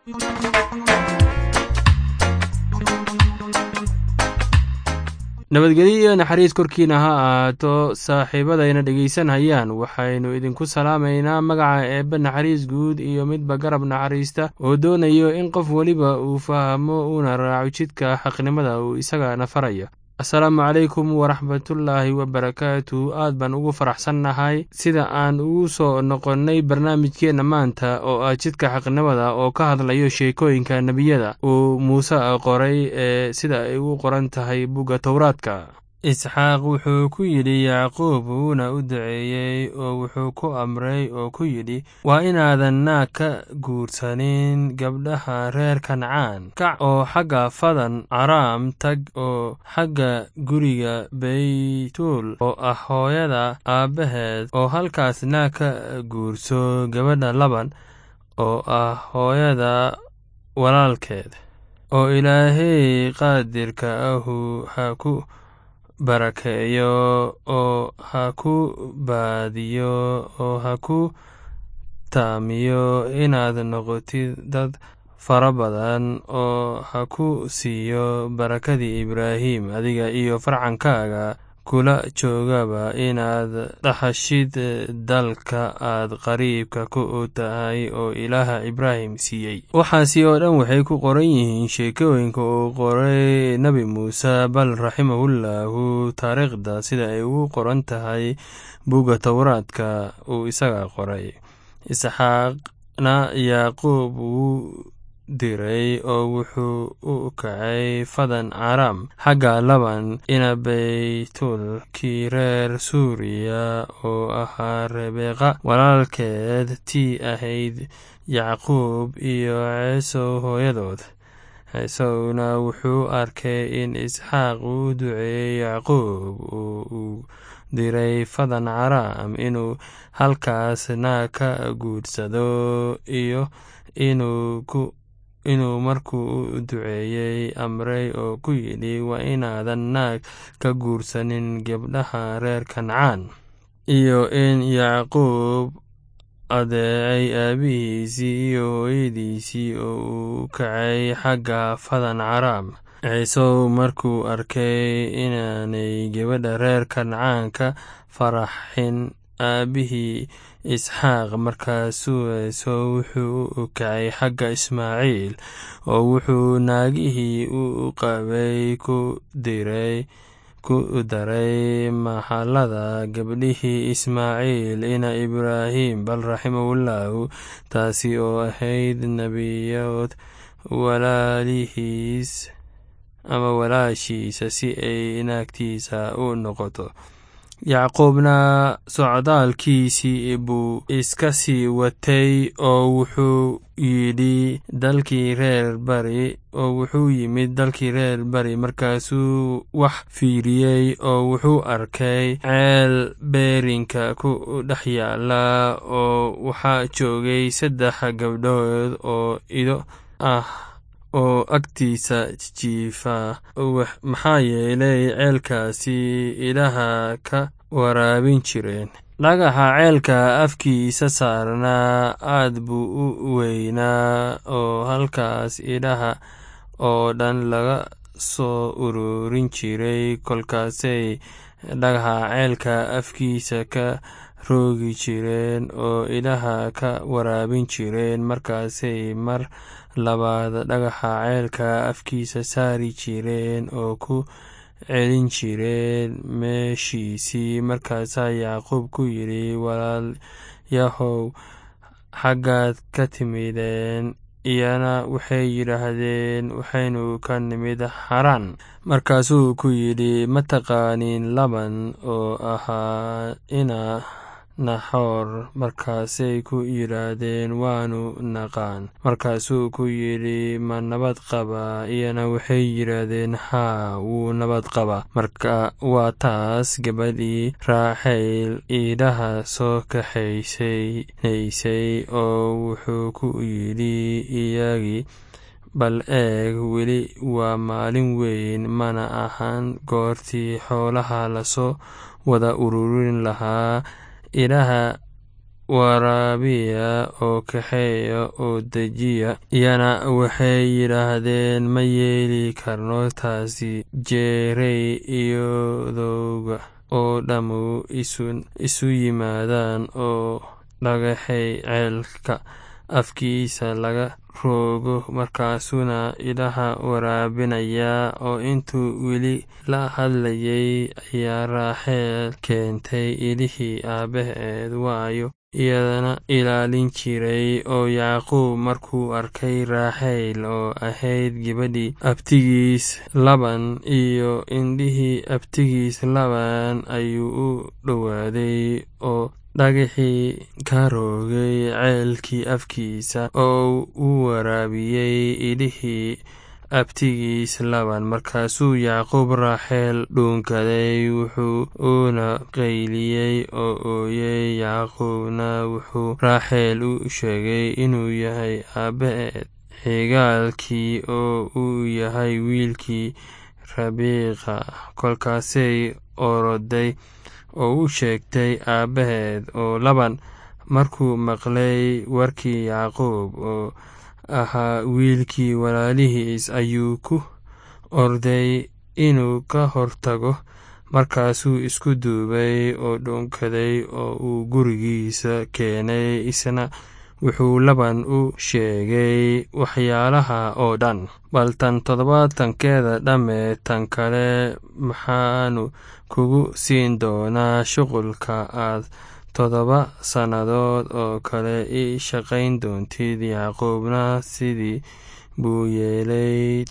nabadgelyo iyo naxariis korkiina ha ahaato saaxiibadayna dhegaysanhayaan waxaynu idinku salaamaynaa magaca eebbe naxariis guud iyo midba garab naxariista oo doonayo in qof weliba uu fahmo uuna raaco jidka xaqnimada uu isagana farayo asalaamu calaykum waraxmatullaahi wabarakaatu aad baan ugu faraxsannahay sida aan ugu soo noqonnay barnaamijkeenna maanta oo ah jidka xaqnimada oo ka hadlayo sheekooyinka nebiyada uu muuse qoray ee sida ay ugu qoran tahay bugga towraadka isxaaq wuxuu ku yidhi yacquub wuuna u duceeyey oo wuxuu ku amray oo ku yidhi waa inaadan naag ka guursanin gabdhaha reer kancaan kac oo xagga fadan caraam tag oo xagga guriga beytuul oo ah hooyada aabbaheed oo halkaas naag ka guurso gabadha laban oo ah hooyada walaalkeed oo ilaahay qaadirka ahu ha ku barakeeyo oo ha ku baadiyo oo ha ku taamiyo inaad noqotid dad fara badan oo ha ku siiyo barakadii ibraahim adiga iyo farcankaaga kula joogaba inaad dhaxashid dalka aad qariibka ku tahay oo ilaaha ibraahim siiyey waxaasi oo dhan waxay ku qoran yihiin sheekooyinka uu qoray nebi muuse bal raximahullahu taariikhda sida ay ugu qoran tahay bugga towraadka uu isaga qoray isxaaqna yacquub wuu diray oo wuxuu u kacay fadan caraam xagga laban ina beytul kii reer suuriya oo ahaa rebeqa walaalkeed tii ahayd yacquub iyo ceesow hooyadood ceesowna wuxuu arkay in isxaaq uu duceeyey yacquub oo uu diray fadan caraam inuu halkaas naag ka guursado iyo inuu ku inuu markuu u duceeyey amray oo ku yidhi waa inaadan naag ka guursanin gabdhaha reer kancaan iyo in yacquub adeecay aabihiisii iyo hooyadiisii oo uu kacay xagga fadan caraam ciisow markuu arkay inaanay gabadha reer kancaan ka faraxin aabihii isxaaq markaasuu ciisow wuxuu u kacay xagga ismaaciil oo wuxuu naagihii u qabay ku diray ku daray maxallada gabdhihii ismaaciil ina ibraahim bal raximahullahu taasi oo ahayd nebiyood walaalihiis ama walaashiisa si ay naagtiisa u noqoto yacquubna socdaalkiisii buu iska sii watay oo wuxuu yidhi dalkii reer bari oo wuxuu yimid dalkii reer bari markaasuu wax fiiriyey oo wuxuu arkay ceel beerinka ku dhex yaala oo waxaa joogay saddex gabdhood oo ido ah oo agtiisa jiifa maxaa yeelay ceelkaasi idhaha ka waraabin jireen dhagaxa ceelka afkiisa saarnaa aad buu u weynaa oo halkaas idhaha oo dhan laga soo ururin jiray kolkaasay dhagaxa ceelka afkiisa ka roogi jireen oo idhaha ka waraabin jireen markaasay mar labaad dhagaxa ceelka afkiisa saari jireen oo ku celin jireen meeshiisii markaasaa yacquub ku yidhi walaalyahow xaggaad ka timideen iyana waxay yidhaahdeen waxaynu ka nimid xaraan markaasuu ku yidhi ma taqaaniin laban oo ahaa ina naxoor markaasay ku yidhaahdeen waanu naqaan markaasuu ku yidhi ma nabad qabaa iyana waxay yidhaahdeen haa wuu nabad qabaa marka waa taas gabadhii raaxayl iidhaha soo kaxaysaysay oo wuxuu ku yidhi iyagii bal eeg weli waa maalin weyn mana ahan goortii xoolaha lasoo wada ururin lahaa idhaha waraabiya oo kaxeeya oo dejiya iyana waxay yidhaahdeen ma yeeli karno taasi jeerey iyadooga oo dhammu isu yimaadaan oo dhagaxay ceelka afkiisa laga roogo markaasuna idaha waraabinaya oo intuu weli la hadlayay ayaa raaxeel keentay idihii aabbaheed waayo iyadana ilaalin jiray oo yacquub markuu arkay raaxeyl oo ahayd gabadhii abtigiis laban iyo indhihii abtigiis laban ayuu u dhowaaday oo dhagaxii ka roogay ceelkii afkiisa oo u waraabiyey idhihii abtigiis laban markaasuu yacquub raaxeel dhuunkaday wuxuu uuna qayliyey oo ooyey yacquubna wuxuu raaxeel u sheegay inuu yahay aabbaheed xigaalkii oo uu yahay wiilkii rabiiqa kolkaasay oroday oo u sheegtay aabbaheed oo laban markuu maqlay warkii yacquub oo ahaa wiilkii walaalihiis ayuu ku orday inuu ka hortago markaasuu isku duubay oo dhuunkaday oo uu gurigiisa keenay isna wuxuu laban u sheegay waxyaalaha oo dhan bal tan toddobaatankeeda dhamme tan kale maxaanu kugu siin doonaa shuqulka aad toddoba sannadood oo kale ii shaqayn doontid yacquubna sidii buu yeelay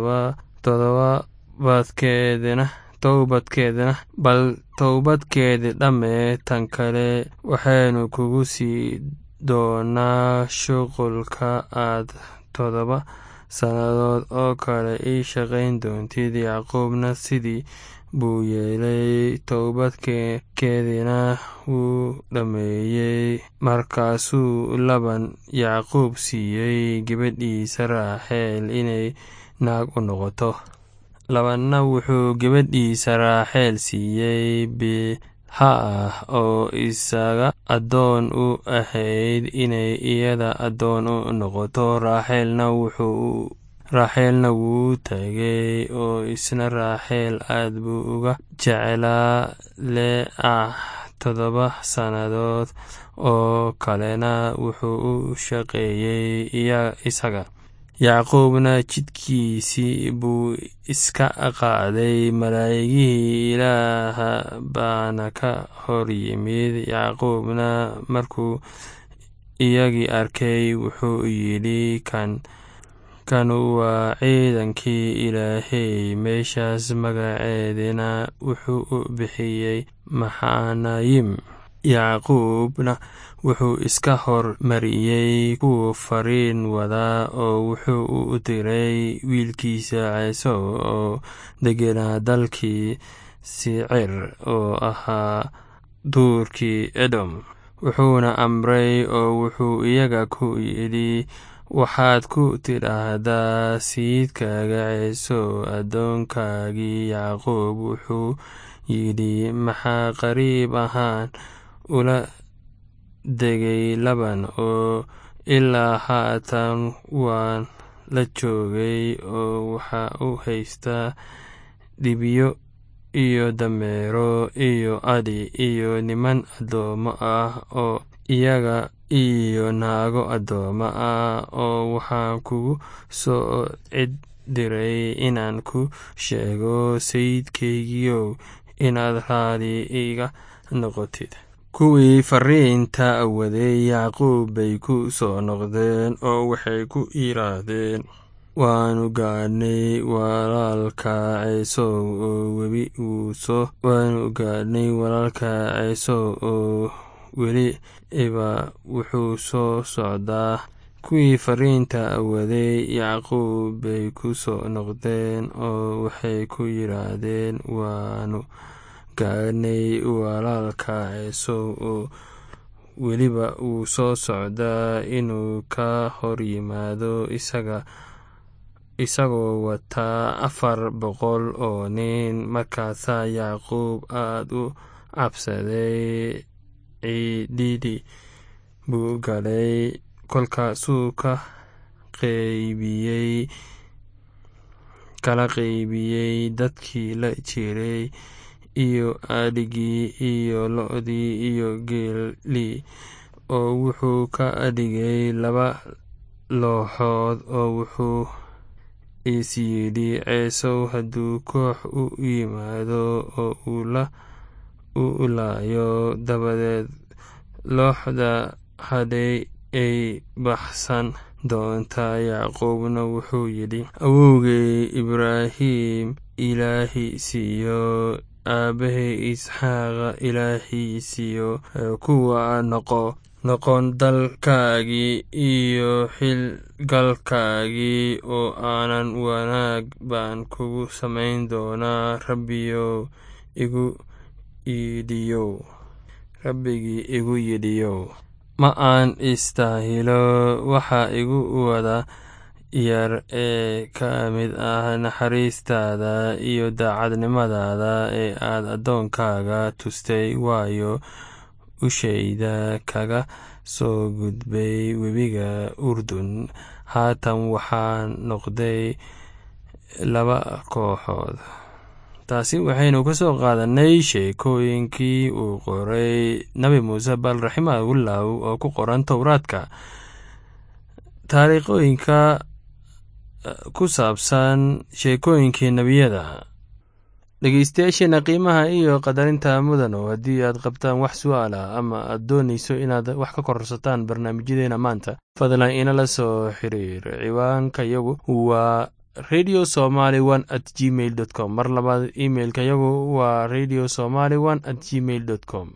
toddobaadkeedina towbadkeedina bal towbadkeedi dhamme tan kale waxaynu kugu sii doonaa shuqulka aad toddoba sannadood oo kale ii shaqayn doontid yacquubna sidii buu yeelay towbadkeediina wuu dhammeeyey markaasuu laban yacquub siiyey gabadhiisa raaxeel inay naag u noqoto labanna wuxuu gabadhiisa raaxeel siiyey bilha ah oo isaga addoon u ahayd inay iyada addoon u noqoto raaxeelna wuxuu raaxeelna wuu tagay oo isna raaxeel aad buu uga jeclaa lee ah toddoba sannadood oo kalena wuxuu u shaqeeyey isaga yacquubna jidkiisii buu iska qaaday malaa'igihii ilaaha baana ka hor yimid yacquubna markuu iyagii arkay wuxuu yidhi kan kanu waa ciidankii ilaahey meeshaas magaceedina wuxuu u bixiyey maxanayim yacquubna wuxuu iska hor mariyey kuwa fariin wadaa oo wuxuu u diray wiilkiisa ceesow oo degenaa dalkii sicir oo ahaa duurkii edom wuxuuna amray oo wuxuu iyaga ku yidhi waxaad ku tidhaahdaa sayidkaaga ceesow addoonkaagii yacquub wuxuu yidhi maxaa qariib ahaan ula degay laban oo ilaa haatan waan la joogay oo waxaa u haystaa dhibiyo iyo dameero iyo adhi iyo niman addoommo ah oo iyaga iyo naago addoommo ah oo waxaan kugu soo cid diray inaan ku sheego sayidkaygiiow inaad raali iga noqotid kuwii fariinta waday yacquub bay ku soo noqdeen oo waxay ku yidhaahdeen waanu gaadhnay walaalka ceesow oo webi wuu soo waanu gaadhnay walaalka ceesow oo weli iba wuxuu soo socdaa kuwii fariinta waday yacquub bay ku soo noqdeen oo waxay ku yidhaahdeen waanu gaadhnay walaalka ceesow oo weliba wuu soo socdaa inuu ka hor yimaado isaga isagoo wataa afar boqol oo nin markaasaa yacquub aad u cabsaday ciididii buu galay kolkaasuu ka qeybiyey kala qeybiyey dadkii la jiray iyo adhigii iyo lo-dii iyo geelii oo wuxuu ka dhigay laba looxood oo wuxuu is yidhi ceesow hadduu koox u yimaado oo uu la u laayo dabadeed looxda hadhay ay baxsan doontaa yacquubna wuxuu yidhi awowgay ibraahim ilaahi siiyo aabbahay isxaaqa ilaahi siiyo kuwa noqo noqon dalkaagii iyo xilgalkaagii oo aanan wanaag baan kugu samayn doonaa rabbiyow igu yidhiyow rabbigii igu yidhiyow ma aan istaahilo waxa igu wada yar ee ka mid ah naxariistaada iyo daacadnimadaada ee aad addoonkaaga tustay waayo ushayda kaga soo gudbay webiga urdun haatan waxaa noqday laba kooxood taasi waxaynu ka soo qaadanay sheekooyinkii uu qoray nabi muuse bal raximahullahu oo ku qoran towraadka taariikhooyinka ku saabsan sheekooyinkii nebiyada dhegeystayaasheena qiimaha iyo qadarinta mudano haddii aad qabtaan wax su-aala ama aad doonayso inaad wax ka kororsataan barnaamijyadeena maanta fadlan inala soo xiriir ciwaanka yagu waa radio somaly one at gmail dot com mar labaad imeilka yagu waa radio somaly one at gmail dot com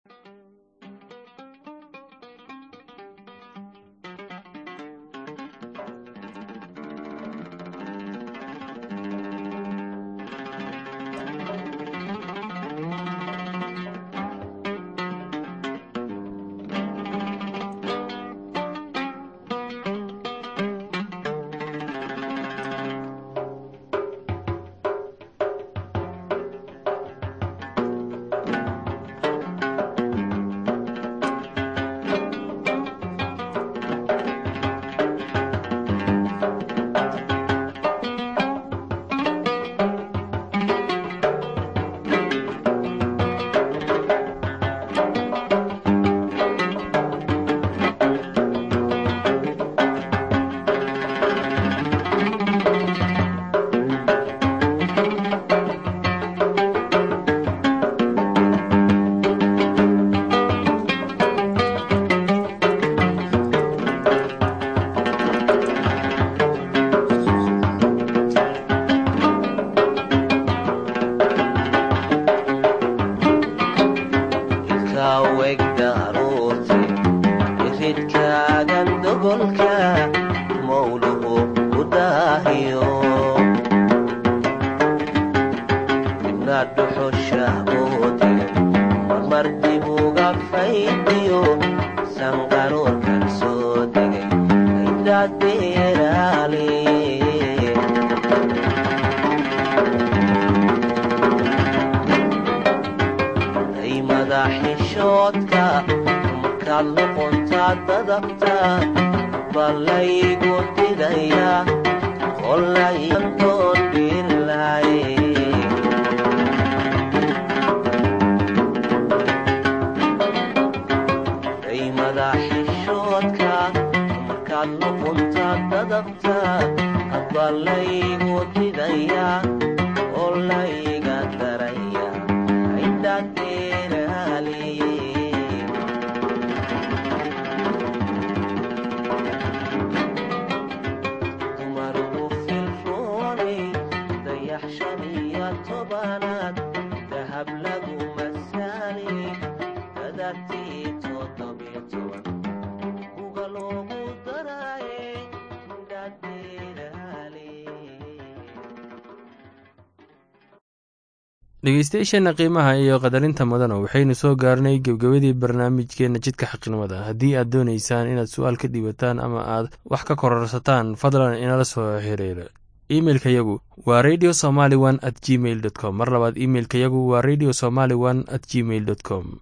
dhegeystayaasheena qiimaha iyo qadarinta mudana waxaynu soo gaarnay gebgabadii barnaamijkeena jidka xaqnimada haddii aad doonaysaan inaad su-aal ka dhiibataan ama aad wax ka kororsataan fadlan inala soo xiriira imeilka yagu waa radio somaly one at gmail dot com mar labaad imeilka yagu waa radio somaly one at gmail dot com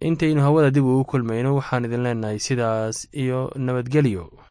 intaynu hawada dib ugu kulmayno waxaan idin leenahay sidaas iyo nabadgelyo